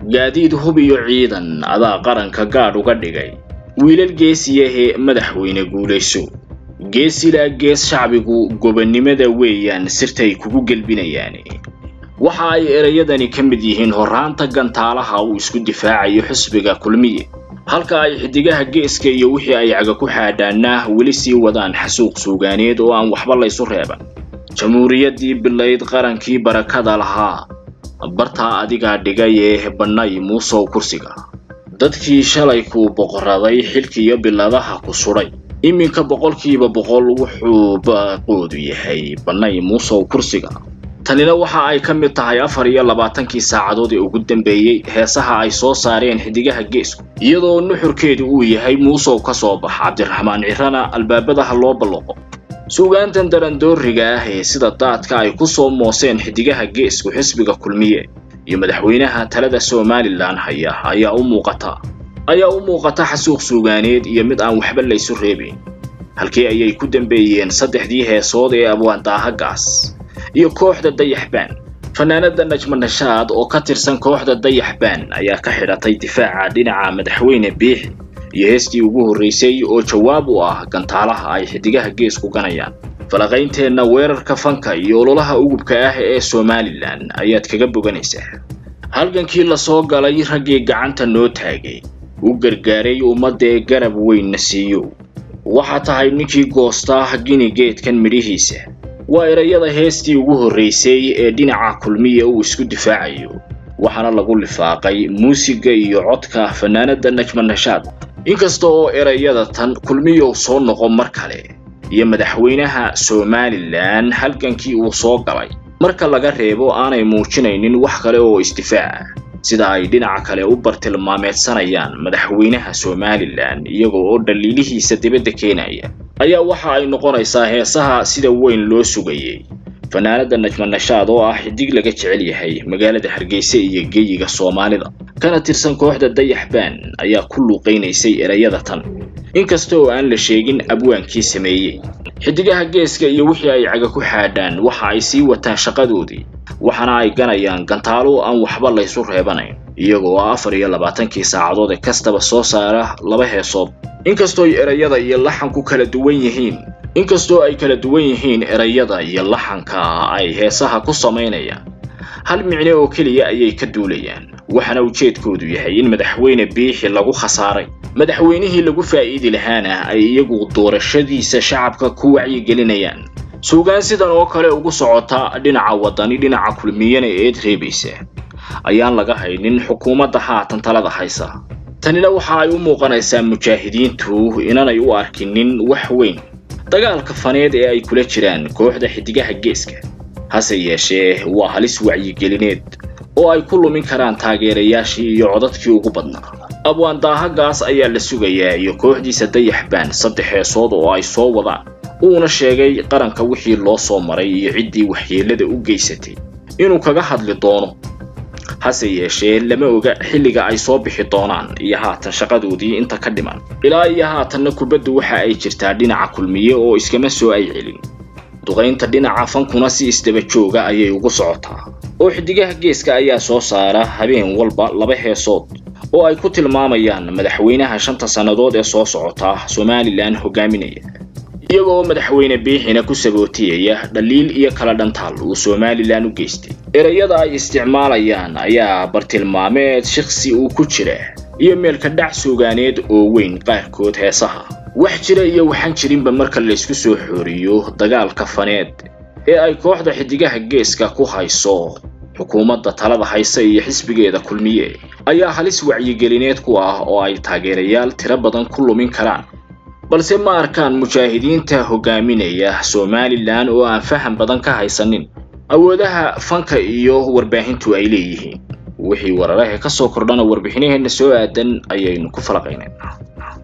gaadiid hub iyo ciidan adaa qaranka gaadh uga dhigay wiilal geesiyahee madaxweyne guulayso geesilaa gees shacbigu gobonnimada weeyaan sirtay kugu gelbinayaan waxa ay erayadani ka mid yihiin horraanta gantaalaha uu isku difaacayo xisbiga kulmiye halka ay xidigaha geeska iyo wixii ay caga ku xaadhaanna weli sii wadaan xasuuq suugaaneed oo aan waxba laysu reeban jamhuuriyaddii bilayd qarankii barakada lahaa bartaa adigaa dhigay ee bannay muusow kursiga dadkii shalay kuu boqoraday xilkiiyo biladaha ku sudhay iminka boqolkiiba boqol wuxuu baaqoodu yahay bannay muusow kursiga tanina waxa ay ka mid tahay afar iyo labaatankii saacadood ee ugu dambeeyey heesaha ay soo saareen xidigaha geesku iyadoo nuxurkeedu uu yahay muusow ka soo bax cabdiraxmaan cirana albaabadaha loo balloqo suugaantan darandooriga ah ee sida daadka ay ku soo mooseen xidigaha geesku xisbiga kulmiye iyo madaxweynaha talada somalilan haya ayaa u muuqata ayaa u muuqata xasuuq suugaaneed iyo mid aan waxba laysu reebayn halkii ayay ku dambeeyeen saddexdii heesood ee abwaandaahagaas iyo kooxda dayaxbaan fanaanada najma nashaad oo ka tirsan kooxda dayaxbaan ayaa ka xidhatay difaaca dhinaca madaxweyne biixi iyo heestii ugu horraysay oo jawaab u ah gantaalaha ay xidigaha geesku ganayaan falaqaynteenna weerarka fanka iyo ololaha ugubka ah ee somalilan ayaad kaga boganaysaa halgankii lasoo galay raggii gacanta noo taagay u gargaaray ummaddaee garab weynna siiyo waxaa tahay ninkii goostaa gini geedkan midhihiisa waa erayada heestii ugu horraysay ee dhinaca kulmiya uu isku difaacayo waxaana lagu lifaaqay muusiga iyo codka fanaanada najma nashaad inkasta oo erayada tan kulmiyow soo noqon mar kale iyo madaxweynaha somalilan halgankii uu soo galay marka laga reebo aanay muujinaynin wax kale oo isdifaaca sida ay dhinaca kale u bartilmaameedsanayaan madaxweynaha somalilan iyaga oo dhaliilihiisa dibadda keenaya ayaa waxa ay noqonaysaa heesaha sida weyn loo sugayay fanaanada najma nashaad oo ah xidig laga jecel yahay magaalada hargeysa iyo geeyiga soomaalida kana tirsan kooxda dayaxbaan ayaa ku luuqaynaysay erayada tan inkasta oo aan la sheegin abwaankii sameeyey xidigaha geeska iyo wixii ay caga ku xaadhaan waxa ay sii wataan shaqadoodii waxaana ay ganayaan gantaalo aan waxba laysu reebanayn iyagoo afar iyo labaatankii saacadood ee kastaba soo saara laba heesood inkastooy erayada iyo laxanku kala duwan yihiin inkastoo ay kala duwan yihiin erayada iyo laxanka ay heesaha ku samaynayaan hal micne oo keliya ayay ka duulayaan waxaana ujeedkoodu yahay in madaxweyne biixi lagu khasaaray madaxweynihii lagu faa'iidi lahaana ay iyagu doorashadiisa shacabka ku wacyigelinayaan suugaan sidan oo kale ugu socota dhinaca waddani dhinaca kulmiyana eed reebaysa ayaan laga haynin xukuumadda haatan talada haysa tanina waxa ay u muuqanaysaa mujaahidiintu inanay u arkinin wax weyn dagaalka faneed ee ay kula jiraan kooxda xidigaha geeska hase yeeshee waa halis wacyigelineed oo ay ku lumin karaan taageerayaashii iyo codadkii ugu badnaa abwaandaahagaas ayaa la sugayaa iyo kooxdiisa dayaxbaan saddex heesood oo ay soo wadaan uuna sheegay qaranka wixii loo soo maray iyo ciddii waxyeellada u geysatay inuu kaga hadli doono hase yeeshee lama oga xilliga ay soo bixi doonaan iyo haatan shaqadoodii inta ka dhiman ilaa iyo haatanna kubaddu waxa ay jirtaa dhinaca kulmiye oo iskama soo ay celin duqaynta dhinaca fankuna si isdaba jooga ayay ugu socotaa oo xidigaha geeska ayaa soo saara habeen walba laba heesood oo ay ku tilmaamayaan madaxweynaha shanta sannadood ee soo socota somalilan hogaaminaya iyagoo madaxweyne biixina ku sabootiyaya dhaliil iyo kala dhantaal uu somalilan u geystay erayada ay isticmaalayaan ayaa bartilmaameed shiksi uu ku jira iyo meelka dhac suugaaneed oo weyn qaarkood heesaha wax jira iyo waxaan jirinba marka laysku soo xooriyo dagaalka faneed ee ay kooxda xidigaha geeska ku hayso xukuumadda talada haysa iyo xisbigeeda kulmiye ayaa halis wacyigelineed ku ah oo ay taageerayaal tiro badan ku lumin karaan balse ma arkaan mujaahidiinta hogaaminaya somalilan oo aan faham badan ka haysanin awoodaha fanka iyo warbaahintu ay leeyihiin wixii wararahe ka soo kordhana warbixinaheenna soo aadan ayaynu ku falaqaynayna